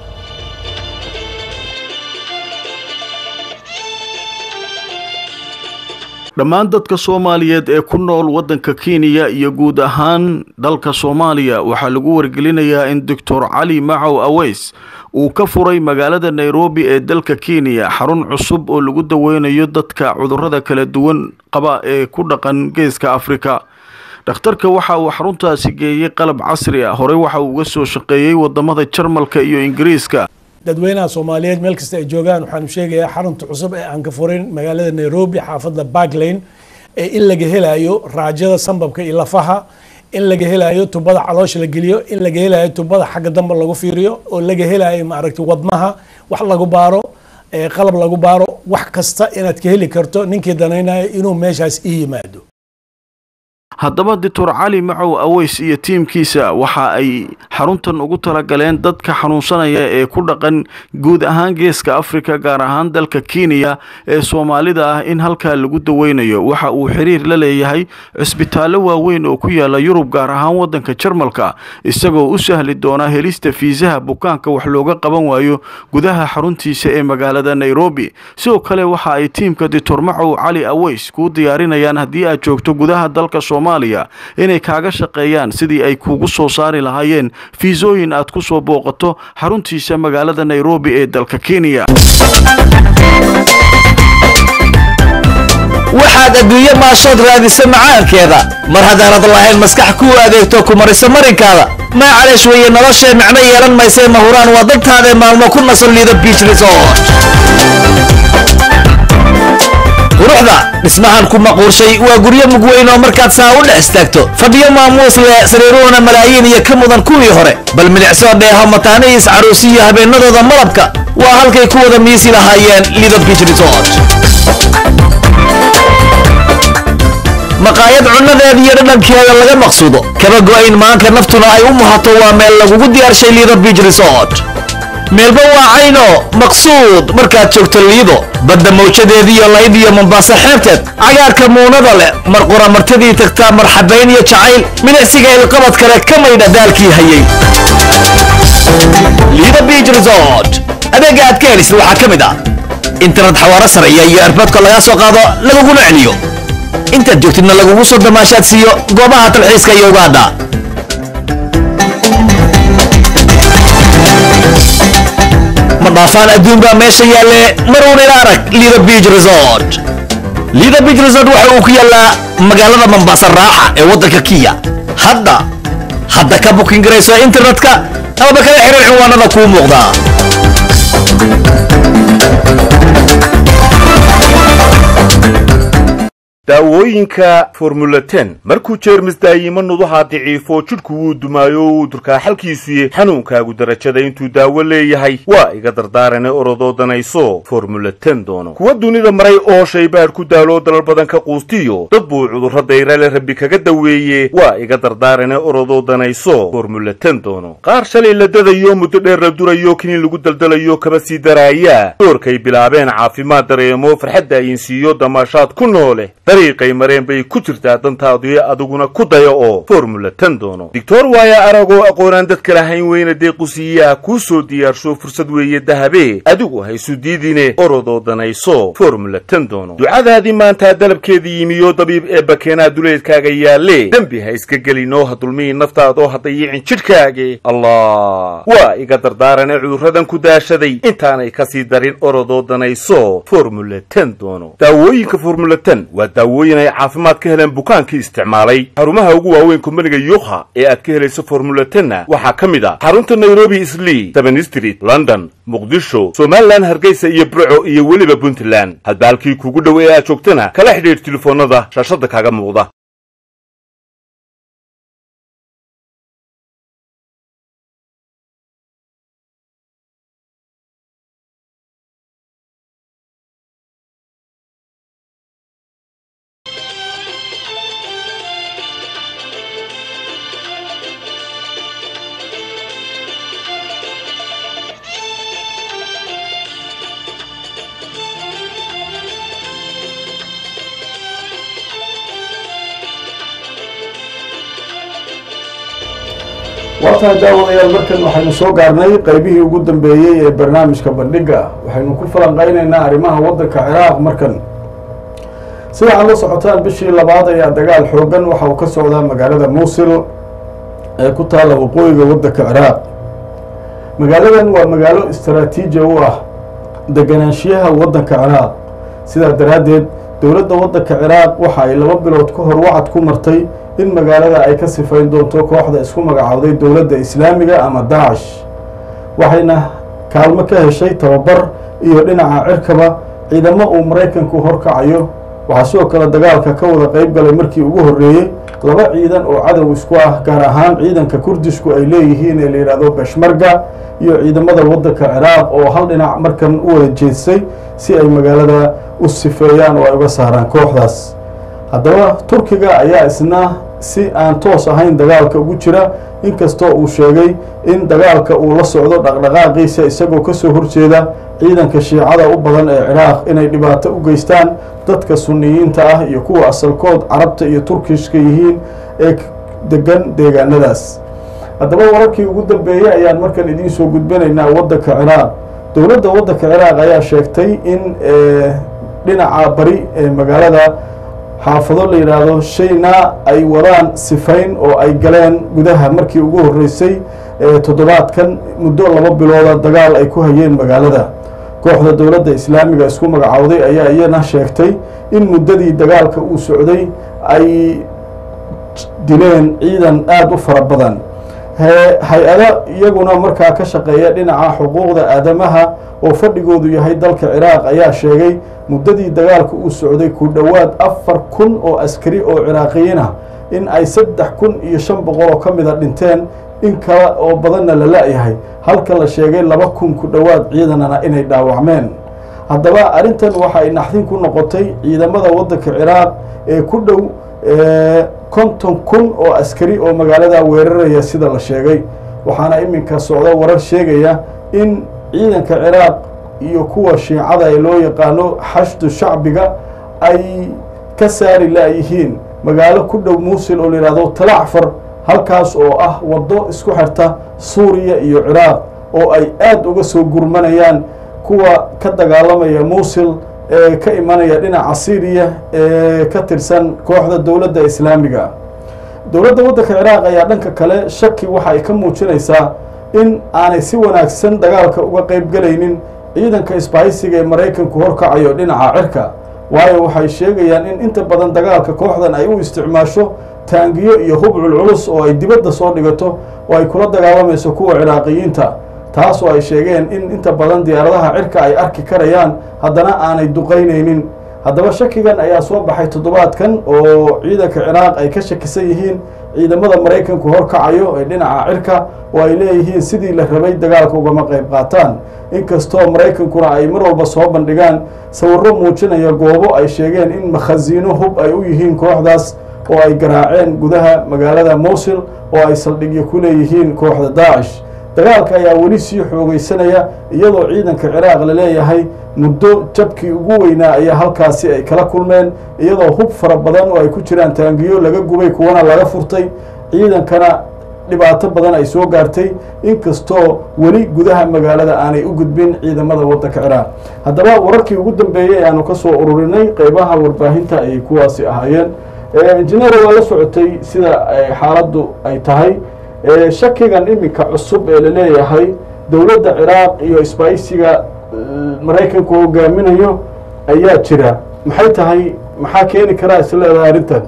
dhammaan dadka soomaaliyeed ee ku nool waddanka kenya iyo guud ahaan dalka soomaaliya waxaa lagu wargelinayaa in doctor cali macow aweys uu ka furay magaalada nairobi ee dalka kenya xarun cusub oo lagu daweynayo dadka cudurrada kala duwan qaba ee ku dhaqan geeska afrika dhakhtarka waxa uu xaruntaasi geeyey qalab casri ah horey waxa uu uga soo shaqeeyey wadamada jarmalka iyo ingiriiska dadweynaha soomaaliyeed meel kasta ay joogaan waxaanu sheegayaa xarunta cusub ee aan ka furin magaalada nairobi xaafadda barklane ee in laga helayo raajada sambabka iyo lafaha in laga helayo tubada caloosha la geliyo in laga helayo tubada xagga dambe lagu fiiriyo oo laga helayo maaragtay wadnaha wax lagu baaro qalab lagu baaro wax kasta inaad ka heli karto ninkii danaynayo inuu meeshaas ii yimaado haddaba doctor cali macow aweys iyo tiimkiisa waxa ay xaruntan ugu talagaleen dadka xanuunsanaya ee ku dhaqan guud ahaan geeska afrika gaar ahaan dalka kenya ee soomaalida ah in halkaa lagu daweynayo waxa uu xiriir la leeyahay cisbitaallo waaweyn oo ku yaala yurub gaar ahaan waddanka jarmalka isagoo u sahli doona helista fiisaha bukaanka wax looga qaban waayo gudaha xaruntiisa ee magaalada nairobi sidoo kale waxa ay tiimka doctor macow cali aweys kuu diyaarinayaan haddii aad joogto gudaha dalka inay kaaga shaqeeyaan sidii ay kuugu soo saari lahaayeen fiisooyin aad ku soo booqato xaruntiisa magaalada nairobi ee dalka kenya waxaad adduunye maashood raadisa macaankeeda mar haddaanad lahayn maskax kuu adeegto ku marisa marinkaada maacaleesh weeye noloshee micno yeelan maysee mahuraan waa dadtaadae maalmo ku nasan liida biich resort quruxda dhismahan ku maquurshay waa guryo mugweyn oo markaad saa u dhex istaagto fadhiyo maamuus leh sariiruhuna malaayiin iyo ka mudan kuwii hore bal milicsoo dheeho mataanihiis caruusiyo habeennadooda malabka waa halkay ku wada miisi lahaayeen lido biich resort maqaayad cunnadeeda iyo dhadhankeeda laga maqsuudo kaba go'ayn maanka naftuna ay u muhato waa meel lagugu diyaarshay lido biich resort meelba waa cayno maqsuud markaad joogto liido badda mawjadeediiyo layd iyo mombaaso xeebteed cagaarka muunada leh mar qura martidii tagtaa marxabayn iyo jacayl milicsiga ilqabad kale ka maydha daalkii hayay liido biich resort adeega aad ka helisid waxaa ka mid ah internet xawaaro sarciya iyo erboodka lagaa soo qaado laguguna celiyo intaad joogtidna lagugu soo damaashaad siiyo goobaha talxiiska iyo ugaadha ma dhaafaan adduun baa meesha yaalle maruun ila arag lido biich resort lido biich resort waxa uu ku yaallaa magaalada mombasa raaxa ee waddanka kiya hadda hadda ka bukin garayso internetka amaba kala xiriir cinwaanada kuu muuqdaa daawooyinka formula ten markuu jeermis daayimo nudaha daciifo jidhku wuu dumaayo uu durkaa xalkiisuye xanuunkaagu darajada intuu daawo leeyahay waa iga dardaarane orodoo danayso formula ten doono kuwa dunida maray oo shaybaadh ku daaloo dalal badan ka quustiyo dad buu cudurro dayrale rabbi kaga daweeye waa iga dardaarane orodoo danayso formula ten doono qaar shalay la dadayo muddo dheer la durayo kiniin lagu daldalayo kaba sii daraaya doorkay bilaabeen caafimaad dareemo farxadda ayinsiiyo damaashaad ku noole dariiqay mareen bay ku jirtaa dantaadu adiguna ku daya oo formula ten doono doctor waaya aragoo aqoonaan dadka lahayn weyna deequsiiyaa kuu soo diyaarsho fursad weeye dahabe adigu haysu diidine orodoo danayso formula ten doono ducadaadii maantaa dalabkeedii yimiyo dabiib ee bakeenaa duleedkaaga yaalle dembi ha iska gelinoo ha dulmihi naftaadoo ha dayicin jidhkaage allah waa iga dardaarane cudurradan ku daashaday intaanay kasii darin orodoo danayso formula ten doono daawooyinka formula ten waa daawooyin ay caafimaad ka heleen bukaankii isticmaalay xarumaha ugu waaweyn kumbaniga yuukha ee aad ka helayso formula tenna waxaa ka mid ah xarunta nairobi islii seven street london muqdisho somalilan hargeysa iyo burco iyo weliba puntland hadba halkii kuugu dhow ee aad joogtana kala xidhiidh telefoonnada shaashadda kaaga muuqda waataan daawadayaal markan waxaynu soo gaarnay qeybihii ugu dambeeyey ee barnaamijka bandhiga waxaynu ku falanqaynaynaa arrimaha waddanka ciraaq markan sida aad la socotaan bishii labaad ayaa dagaal xoogan waxa uu ka socdaa magaalada muusil ee ku taalla waqooyiga waddanka ciraaq magaaladan waa magaalo istaraatiiji u ah deganaanshiyaha waddanka ciraaq sidaa daraaddeed dowladda waddanka ciraaq waxa ay laba bilood ka hor wacad ku martay in magaalada ay ka sifayn doonto kooxda isku magacowday dowladda islaamiga ama daacish waxayna kaalmo ka heshay tababar iyo dhinaca cirkaba ciidamo uu maraykanku horkacayo waxaa sidoo kale dagaalka ka wada qeyb galay markii ugu horreeyey laba ciidan oo cadow isku ah gaar ahaan ciidanka kurdishku ay leeyihiin ee la yidhaahdo beshmarga iyo ciidamada waddanka ciraaq oo hal dhinac markan u wada jeedsay si ay magaalada u sifeeyaan oo ay uga saaraan kooxdaas haddaba turkiga ayaa isna si aan toos ahayn dagaalka ugu jira inkastoo uu sheegay in dagaalka uu la socdo dhaqdhaqaaqiisa isagoo kasoo horjeeda ciidanka shiicada u badan ee ciraaq inay dhibaato u geystaan dadka suniyiinta ah iyo kuwa asalkood carabta iyo turkishka yihiin ee degan deegaanadaas haddaba wararkii ugu dambeeyey ayaan markan idiin soo gudbinaynaa waddanka ciraaq dowladda waddanka ciraaq ayaa sheegtay in dhinaca bari ee magaalada xaafado la yidhaahdo shayna ay wadaan sifayn oo ay galeen gudaha markii ugu horreysay toddobaadkan muddo laba bilooda dagaal ay ku hayeen magaalada kooxda dowladda islaamiga isku magacowday ayaa iyana sheegtay in muddadii dagaalka uu socday ay dileen ciidan aada u fara badan hay-ada iyaguna markaa ka shaqeeya dhinaca xuquuqda aadamaha oo fadhigoodu yahay dalka ciraaq ayaa sheegay muddadii dagaalka uu socday ku dhowaad afar kun oo askari oo ciraaqiyiin ah in ay saddex kun iyo shan boqol oo ka mida dhinteen in kale oo badanna la la-yahay halka la sheegay laba kun ku dhowaad ciidanana inay dhaawacmeen haddaba arrintan waxa ay naxdin ku noqotay ciidamada waddanka ciraaq ee ku dhow konton kun oo askari oo magaalada weeraraya sida la sheegay waxaana iminka socda warar sheegaya in ciidanka ciraaq iyo kuwa shiicada ee loo yaqaano xashdu shacbiga ay ka saari laayihiin magaalo ku dhow muusil oo la yihahdo talacfar halkaas oo ah waddo isku xirta suuriya iyo ciraaq oo ay aada uga soo gurmanayaan kuwa ka dagaalamaya muusil ee ka imanaya dhinaca syriya ee ka tirsan kooxda dowladda islaamiga dowladda waddanka ciraaq ayaa dhanka kale shaki waxa ay ka muujinaysaa in aanay si wanaagsan dagaalka uga qeyb gelaynin ciidanka isbahaysiga ee maraykanku horkacayo dhinaca cirka waayo waxay sheegayaan in inta badan dagaalka kooxdan ay u isticmaasho taangiyo iyo hubcul culus oo ay dibadda soo dhigato oo ay kula dagaalamayso kuwa ciraaqiyiinta taas oo ay sheegeen in inta badan diyaaradaha cirka ay arki karayaan haddana aanay duqaynaynin haddaba shakigan ayaa soo baxay toddobaadkan oo ciidanka ciraaq ay ka shakisan yihiin ciidamada maraykanku horkacayo ee dhinaca cirka oo ay leeyihiin sidii la rabay dagaalka ugama qayb qaataan inkastoo maraykankuna ay mar walba soo bandhigaan sawirro muujinaya goobo ay sheegeen in makhasiino hub ay u yihiin kooxdaas oo ay garaaceen gudaha magaalada mowsil oo ay saldhigyo ku leeyihiin kooxda daacish dagaalka ayaa weli sii xoogeysanaya iyadoo ciidanka ciraaq la leeyahay muddo jabkii ugu weynaa ayaa halkaasi ay kala kulmeen iyadoo hub fara badan oo ay ku jiraan taangiyo laga gubay kuwana laga furtay ciidankana dhibaato badan ay soo gaartay inkastoo weli gudaha magaalada aanay u gudbin ciidamada waddanka ciraaq haddaba wararkii ugu dambeeyey ayaanu ka soo ururinay qeybaha warbaahinta ayay kuwaasi ahaayeen injineer waa la socotay sida xaaladdu ay tahay shakigan iminka cusub ee la leeyahay dowladda ciraaq iyo isbaaysiga maraykanku hogaaminayo ayaa jira maxay tahay maxaa keeni karaa is leedahay arrintan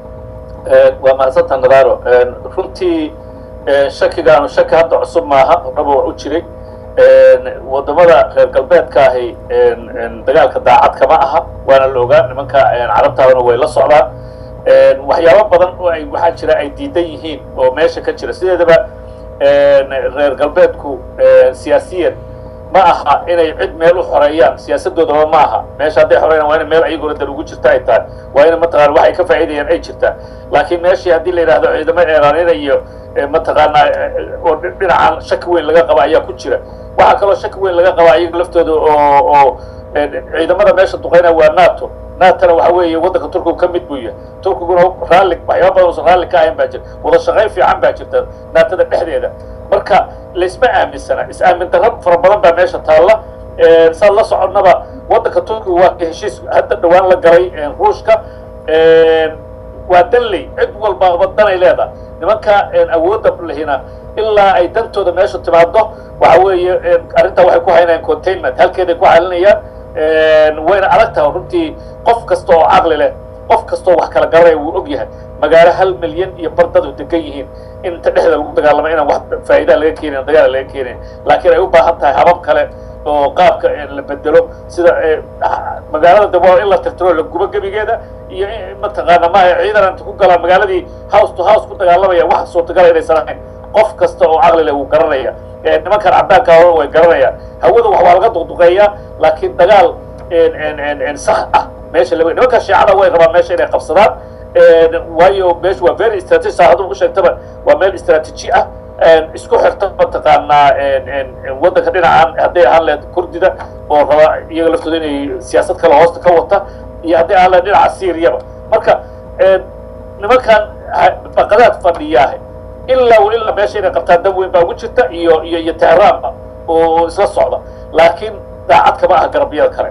waa mahadsantaa nadaaro runtii shakigaanu shaki hadda cusub maaha horaba wax u jiray wadamada reer galbeedka ahi dagaalka daacad kama aha waana la ogaa nimanka carabtaadana way la socdaan waxyaabo badan oo ay waxaa jira ay diidan yihiin oo meesha ka jira sideedaba reer galbeedku siyaasiyan ma aha inay cid meel u xoreeyaan siyaasadoodaba ma aha meesha hadday xoreeyaan waa ina meel ayaguna dan ugu jirta ay tahay waa ina mataqana waxay ka faa'iidayaan ay jirtaa laakiin meeshii haddii la yidhahdo ciidamo eeraninayo mataqaanaa oo dhinacan shaki weyn laga qaba ayaa ku jira waxaa kaloo shaki weyn laga qaba ayaga laftooda oo oo ciidamada meesha duqeynaya waa nato natona waxa weeye waddanka turkigu ka mid buu yahay turkiguna raalli waxyaaba badan uusan raalli ka ahayn baa jira wada shaqayn fiican baa jirta naatada dhexdeeda marka laysma aaminsana is-aamin darro fara badan baa meesha taalla saad la soconnaba waddanka turkiga waa heshiis hadda dhawaan la galay ruushka waa danley cid walba danay leedahay nimanka awoodda lehina ilaa ay dantooda meesha timaado waxa weeye arrintaa waxay ku haynayaan containment halkeeday ku xalinayaan wayna adag tahay runtii qof kasta oo caqli leh qof kastoo wax kala garanaya wuu og yahay magaalo hal milyan iyo bardadu degan yihiin in inta dhexda lagu dagaalamo inaan wax faa'iidaa laga keenin dagaala laga keenin laakiin ay u baahan tahay habab kale oo qaabka la bedelo sida magaalada dabo in la tirtiro la gubo gebigeeda iyo mataqaana maaha ciidan inta ku galaan magaaladii house to house ku dagaalamaya wax suurtagala inaysan ahayn qof kasta oo caqli leh wuu garanaya nimankan caddaanka hore way garanayaan hawada wax waa laga duqduqeeyaa laakiin dagaal sax ah meesha la nimanka shiicada way rabaan meesha inay qabsadaan waayo meesha waa very strategy saa hadduu u sheegtaba waa meel istaraatiiji ah isku xirta mataqaanaa waddanka dhinacan hadday ahaan lehed kurdida oo raba iyaga laftooda inay siyaasad kale hoosta ka wata iyo hadday ahaan lehed dhinaca syriaba marka nimankan baqadaad fadhiyaah ilaa wa ilaa meesha inay qabtaan dab weyn baa ugu jirta iyo iyo iyo tehraanba oo isla socda laakiin daacad kama aha garabyada kale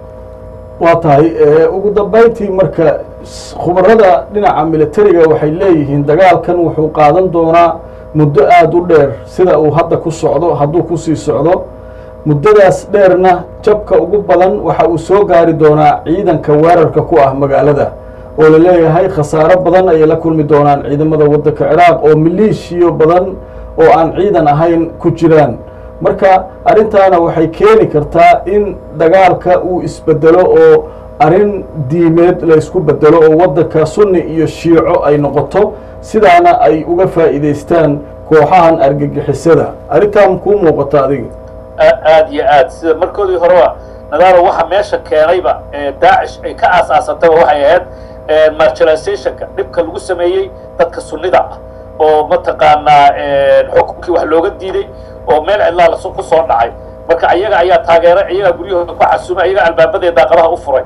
waa tahay ugu dambayntii marka khubarada dhinaca militariga waxay leeyihiin dagaalkan wuxuu qaadan doonaa muddo aada u dheer sida uu hadda ku socdo hadduu kusii socdo muddadaas dheerna jabka ugu badan waxa uu soo gaari doonaa ciidanka weerarka ku ah magaalada oo la leeyahay khasaaro badan ayay la kulmi doonaan ciidamada waddanka ciraaq oo maleeshiyo badan oo aan ciidan ahayn ku jiraan marka arrintaana waxay keeni kartaa in dagaalka uu isbedelo oo arrin diimeed la ysku bedelo oo waddanka sunni iyo shiico ay noqoto sidaana ay uga faa'iidaystaan kooxahan argagixisada arrintaan kuu muuqata adiga aad iyo aad sida markoodii horeba nadaaro waxa meesha keenayba daacish ay ka aasaasantaba waxay ahayd marginalizationka dhibka lagu sameeyey dadka sunnida ah oo mataqaanaa xukunkii wax looga diiday oo meel cidlaa lasu ku soo dhacay marka ayaga ayaa taageeray ayagaa guryahooda ku casumay ayagaa albaabadee daaqadaha u furay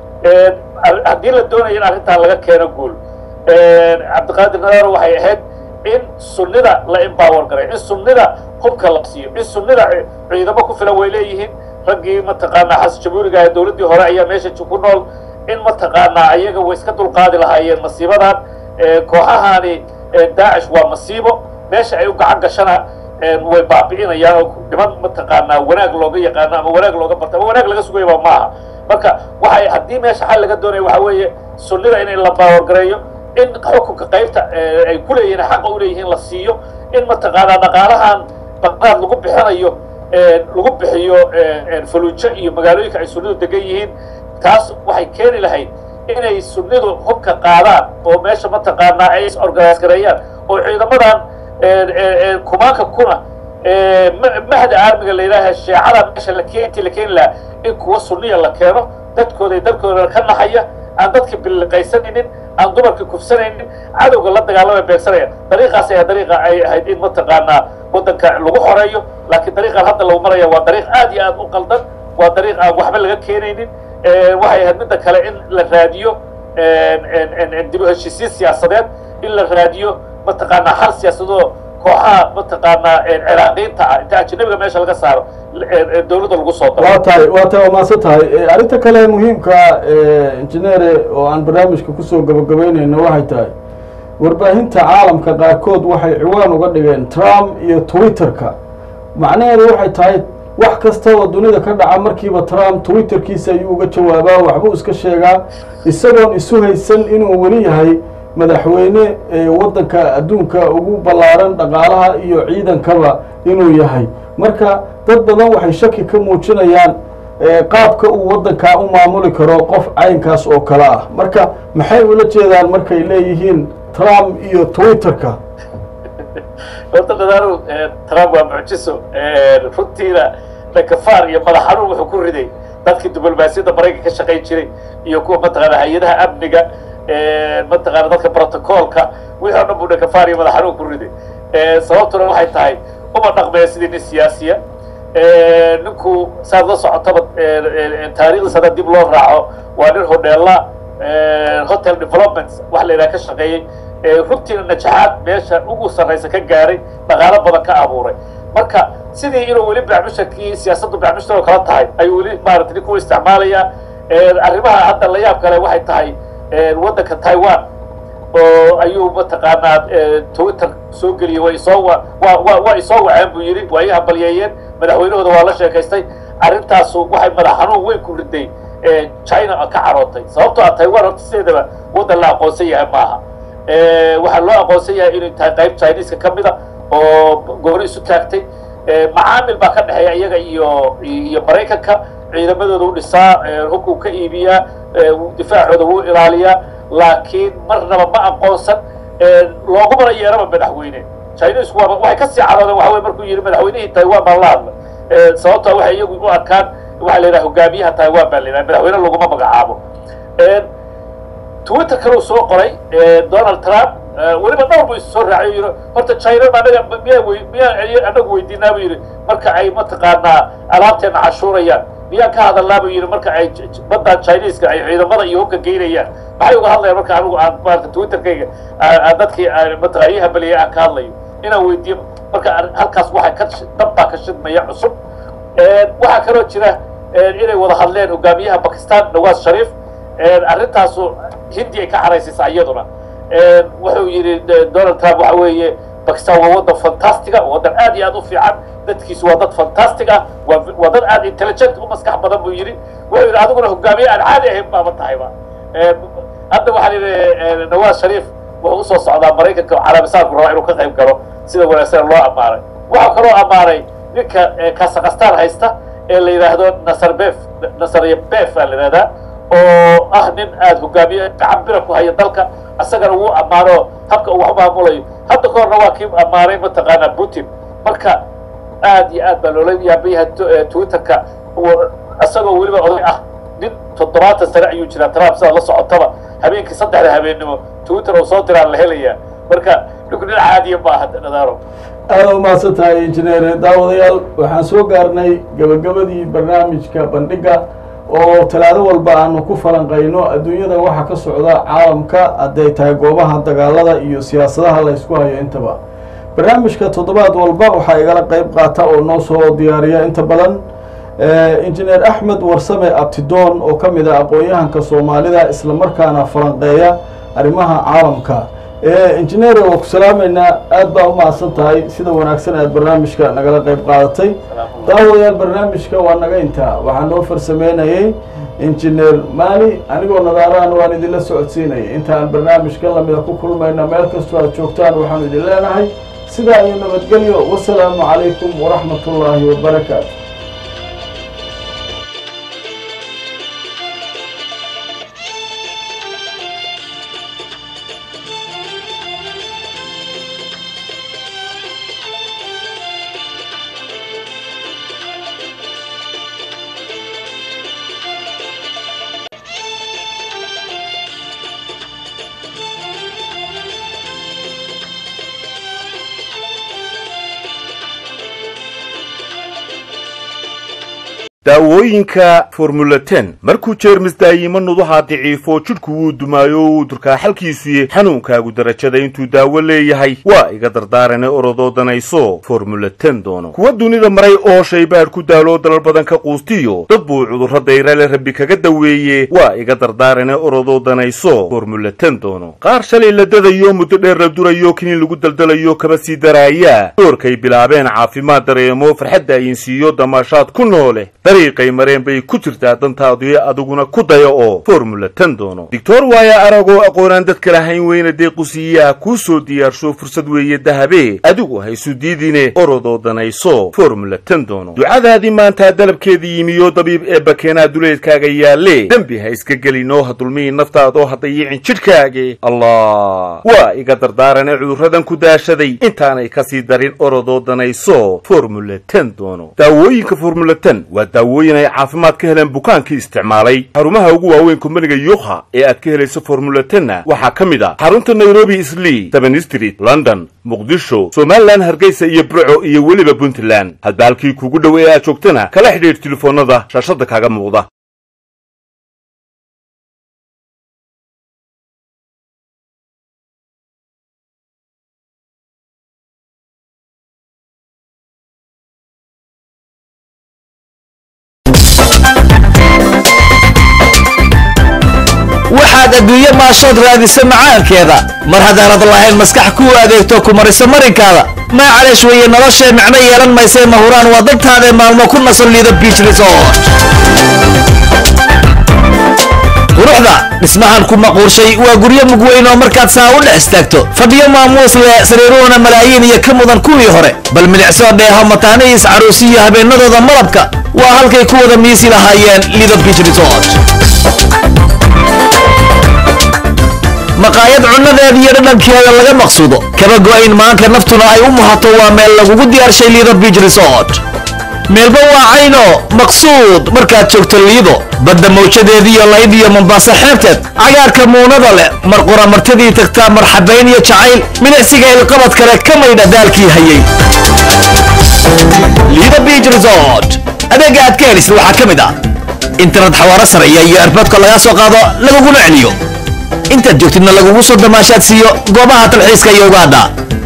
haddii la doonaya in arrintan laga keeno guul cabdiqaadir nadaaro waxay ahayd in sunnida la empower garay in sunnida hubka la siiyo in sunnida ciidamo ku filan way leeyihiin raggii mataqaanaa xasan jabuuriga ee dowladdii hore ayaa meesha ku nool in mataqaanaa ayaga way iska dulqaadi lahaayeen masiibadan kooxahani daacish waa masiibo meesha ay u gacan gashana way baabi'inayaan oo niman mataqaanaa wanaag looga yaqaano ama wanaag looga barta ama wanaag laga sugayaba maaha marka waxay haddii meesha xal laga doonaya waxa weeye sunnida in la baawargareeyo in xukunka qaybta ay ku leeyihiin xaqa u leeyihiin la siiyo in mataqaanaa dhaqaalahan baqdaad lagu bixinayo lagu bixiyo faluujo iyo magaalooyinka ay sunnidu degan yihiin taas waxay keeni lahayd inay sunnidu hubka qaadaan oo meesha mataqaanaa ay is organise gareeyaan oo ciidamadan kumaanka kuna mahda aarmiga la yidhaaha sheecada meesha la intii la keeni lahaa in kuwa sunniya la keeno dadkooda dalkooda ka naxaya aan dadka biliqaysanaynin aan dumarka kufsanaynin cadowga la dagaalamay beegsanaya dariiqaas ayaa dariiqa ay ahayd in mataqaanaa waddanka lagu xoreeyo laakiin dariiqaan hadda lagu maraya waa dariiq aad iyo aad u qaldan waa dariiq aan waxba laga keenaynin waxay ahayd midda kale in la raadiyo dib u heshiisiin siyaasadeed in la raadiyo mataqaanaa hal siyaasadoo kooxaha mataqaanaa ciraaqiinta ah inta ajanabiga meesha laga saaro dowladda lagu soo daro waa tahay waa tahay waa mahadsan tahay arrinta kale muhiimka injineere oo aan barnaamijka kusoo gabagabeynayno waxay tahay warbaahinta caalamka qaarkood waxay ciwaan uga dhigeen trump iyo twitterka macnaheedu waxay tahay wax kastaba dunida ka dhaca markiiba trump twitterkiisa ayuu uga jawaabaa waxbuu iska sheegaa isagoon isu haysan inuu weli yahay madaxweyne ee waddanka adduunka ugu ballaaran dhaqaalaha iyo ciidankaba inuu yahay marka dad badan waxay shaki ka muujinayaan ee qaabka uu waddankaa u maamuli karo qof caynkaas oo kale ah marka maxay ula jeedaan markay leeyihiin trump iyo twitterka horta dadaaro trump waa mucjiso runtiina dhakafaar iyo madax xanuun wuxuu ku riday dadkii diblomaasiyadda maraykanka ka shaqayn jiray iyo kuwa mataqaana hay-adaha amniga mataqaana dadka protocolka wixii o dhan buu dhakafaar iyo madax xanuun ku riday sababtuna waxay tahay uma dhaqmaya sidii nin siyaasiya ninku saad la socotaba taariikhdiis hadda dib loo raaco waa nin hodheela hotel development wax la yidhaha ka shaqeeyey runtiina najaxaad meesha ugu sarraysa ka gaaray dhaqaalo badan ka abuuray marka sidii inuu weli bacmusharkii siyaasaddu bacmushar oo kala tahay ayuu weli maarata ninku u isticmaalayaa arrimaha hadda la yaab kale waxay tahay waddanka taiwan oo ayuu mataqaanaa twitter soo geliyey waa isoo wa wa waa isoo waceen buu yidhi waa ii hambalyeeyeen madaxweynahooda waa la sheekaystay arrintaasu waxay madax xanuun weyn ku riday china ka carootay sababtoo ah taiwan horta sideedaba waddan la aqoonsan yahay maaha waxaa loo aqoonsan yahay inay tahay qayb chineska ka mida oo gooni isu taagtay macaamil baa ka dhexeeya iyaga iyo iyo maraykanka ciidamadooda u dhisaa hubka uu ka iibiyaa difaacooda wuu ilaaliyaa laakiin marnaba ma aqoonsan loogumana yeeraba madaxweyne chinesku waaba waxay kasii caroodeen waxa wey markuu yidhi madaxweynihii taiwan baan la hadlay sababtoo waxay iyagu u arkaan waxaa la yidhaha hogaamiyaha taiwan baa la yidhaha madaxweyne laguma magacaabo twitter kaleu soo qoray donald trump weliba dhowr buu is soo raacay yidhi horta china anaga miyaa wey miyaa anagu weydiinaa buu yidhi marka ay mataqaanaa alaabteena cashuurayaan miyaan ka hadalnaa buu yidhi marka ay baddan chineska ay ciidamada iyo hubka geynayaan maxay uga hadlayaan marka anigu aan maarata twitterkayga dadkii mataqaa ii hambaliyay aan ka hadlayo inaan weydiiyo marka halkaas waxay ka dab baa ka shidmaya cusub waxaa kaloo jira inay wada hadleen hogaamiyaha bakistan nawaz sharif arrintaasu hindi ay ka xaraysaysaa iyaduna wuxuu yidhi donald trump waxa weeye bakistan waa waddan fantastiga waddan aad iyo aad u fiican dadkiisu waa dad fantastic ah waa waa dad aad intelligent u maskax badan buu yidhi wuxuu yidhi adiguna hogaamiye aan caadi ahayn baaba tahayba hadda waxaa yidhi nawaz sharif wuxuu usoo socdaa maraykanka calaamisaanku rabaa inuu ka qayb galo sida wanaagsan loo ammaanay waxaa kaloo ammaanay ninka kasakastaan haysta ee la yidhaahdo nasarbef nasarbef aa la yidhahdaa oo ah nin aada hogaamiye gacan bira ku haya dalka isagana wuu ammaano habka uu wax u maamulayo hadda ka horna waa kii ammaanay mataqaanaa putin marka aad iyo aad baa loola yaabayahay twitterka isagoo weliba oday ah nin toddobaatan sane ayuu jiraa trump sidaad la socotaba habeenkii saddexda habeennimo twitter oo soo diraan la helayaa marka ninku nin caadiya ma aha nadaaro aada u mahadsan tahay injineer daawadayaal waxaan soo gaarnay gabagabadii barnaamijka bandhiga oo talaado walba aanu ku falanqayno adduunyada waxa ka socda caalamka hadday tahay goobaha dagaalada iyo siyaasadaha la ysku hayo intaba barnaamijka toddobaad walba waxaa igala qeyb qaata oo noo soo diyaariya inta badan injineer axmed warsame abtidoon oo ka mid ah aqoon-yahanka soomaalida islamarkaana falanqeeya arrimaha caalamka injineer waa ku salaameynaa aad baa u mahadsan tahay sida wanaagsan aad barnaamijka nagala qeyb qaadatay daawadayaal barnaamijka waa naga intaa waxaa noo farsameynayay injineer maali anigoo nadaarahan waan idinla socodsiinayay intaan barnaamijkan lamida ku kulmayna meel kastoo aad joogtaan waxaanu idin leenahay sidaa iyo nabadgelyo wasalaamu calaykum waraxmat ullaahi wabarakaatu daawooyinka formula ten markuu jeermis daayimo nuduhaa daciifo jidhku wuu dumaayo uu durkaa xalkiisuye xanuunkaagu darajada intuu daawo leeyahay waa iga dardaarane orodoo danayso formula ten doono kuwa dunida maray oo shaybaadh ku daaloo dalal badan ka quustiyo dad buu cudurro dayrale rabbi kaga daweeye waa iga dardaarane orodoo danayso formula ten doono qaar shalay la dadayo muddo dheer la durayo kiniin lagu daldalayo kaba sii daraaya doorkay bilaabeen caafimaad dareemo farxadda ayinsiiyo damaashaad ku noole dariiqay mareen bay ku jirtaa dantaadii adiguna ku daya oo formula ten doono doctor waaya aragoo aqoonaan dadka lahayn weyna deequsiiyaa kuu soo diyaarsho fursad weeye dahabe adigu haysu diidine orodoo danayso formula ten doono ducadaadii maantaa dalabkeedii yimiyo dabiib ee bakeenaa duleedkaaga yaalle dembi ha iska gelinoo ha dulmihi naftaadoo ha dayicin jidhkaage allah waa iga dardaarane cudurradan ku daashaday intaanay kasii darin orodoo danayso formula ten doono daawooyinka formula ten waa daawooyin ay caafimaad ka heleen bukaankii isticmaalay xarumaha ugu waaweyn kumbaniga yuukha ee aad ka helayso formula tenna waxaa ka mid ah xarunta nairobi islii seven street london muqdisho somalilan hargeysa iyo burco iyo weliba puntland hadba halkii kuugu dhow ee aad joogtana kala xidhiidh telefoonnada shaashadda kaaga muuqda waxaad adduunye maashood raadisa macaankeeda mar haddaanad lahayn maskax kuu adeegto ku marisa marinkaada maa caleesh weeye noloshee micno yeelan maysee mahuraan waa dantaadae maalmo ku nasan liida biich resort quruxda dhismahan ku maquurshay waa guryo mugweyn oo markaad saa u dhex istaagto fadhiyo maamuus leh sariiruhuna malaayiin iyo ka mudan kuwii hore bal milicsoo dheeho mataanihiis caruusiyo habeennadooda malabka waa halkay ku wada miisi lahaayeen liida biich resort maqaayad cunnadeeda iyo dhadhankeeda laga maqsuudo kaba go'ayn maanka naftuna ay u muhato waa meel lagugu diyaarshay liido biich resort meelba waa cayno maqsuud markaad joogto liido badda mawjadeediiyo layd iyo mombaaso xeebteed cagaarka muunada leh mar qura martidii tagtaa marxabayn iyo jacayl milicsiga ilqabad kale ka maydha daalkii hayay liido biich resort adeegga aad ka helisid waxaa ka mid ah internet xawaaro sareeya iyo erboodka lagaa soo qaado laguguna celiyo intaad joogtidna lagugu soo damaashaad siiyo goobaha talxiiska iyo ugaadha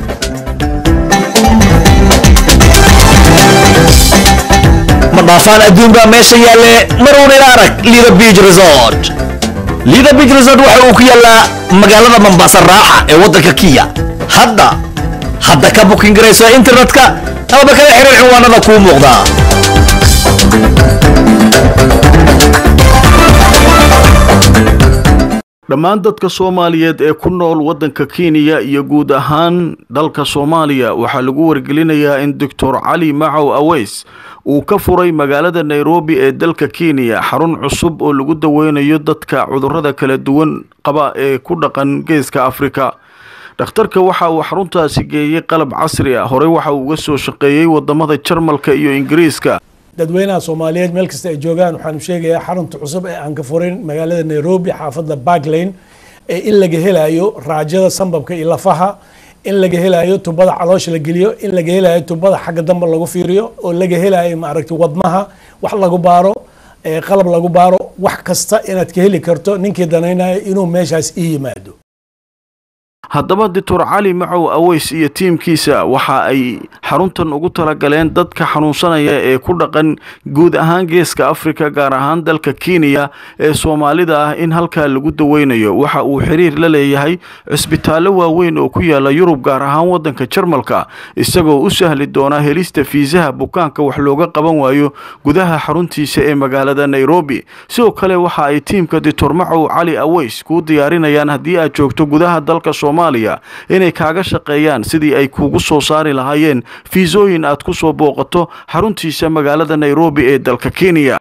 ma dhaafaan adduun baa meesha yaalle maruun ila arag liida biich resort liida biich resort waxa uu ku yaallaa magaalada mambaasa raaxa ee waddanka kiya hadda hadda ka bukin garayso internetka amaba kala xiriir cinwaanada kuu muuqdaa dhammaan dadka soomaaliyeed ee ku nool waddanka kenya iyo guud ahaan dalka soomaaliya waxaa lagu wargelinayaa in doctor cali macow aweys uu ka furay magaalada nairobi ee dalka kenya xarun cusub oo lagu daweynayo dadka cudurrada kala duwan qaba ee ku dhaqan geeska afrika dhakhtarka waxa uu xaruntaasi geeyey qalab casri ah horey waxa uu uga soo shaqeeyey wadamada jarmalka iyo ingiriiska dadweynaha soomaaliyeed meel kasta ay joogaan waxaanu sheegayaa xarunta cusub ee aan ka furin magaalada nairobi xaafadda barklane ee in laga helayo raajada sambabka iyo lafaha in laga helayo tubada caloosha la geliyo in laga helayo tubada xagga dambe lagu fiiriyo oo laga helayo maaragtay wadnaha wax lagu baaro qalab lagu baaro wax kasta inaad ka heli karto ninkii danaynayo inuu meeshaas ii yimaado haddaba doctor cali macow aweys iyo tiimkiisa waxa ay xaruntan ugu talagaleen dadka xanuunsanaya ee ku dhaqan guud ahaan geeska afrika gaar ahaan dalka kenya ee soomaalida ah in halkaa lagu daweynayo waxa uu xiriir la leeyahay cisbitaallo waaweyn oo ku yaala yurub gaar ahaan waddanka jarmalka isagoo u sahli doona helista fiisaha bukaanka wax looga qaban waayo gudaha xaruntiisa ee magaalada nairobi sidoo kale waxa ay tiimka doctor macow cali aweys kuu diyaarinayaan haddii aad joogto gudaha dalka soomaaliya inay kaaga shaqeeyaan sidii ay kuugu soo saari lahaayeen fiisooyin aad ku soo booqato xaruntiisa magaalada nairobi ee dalka kenya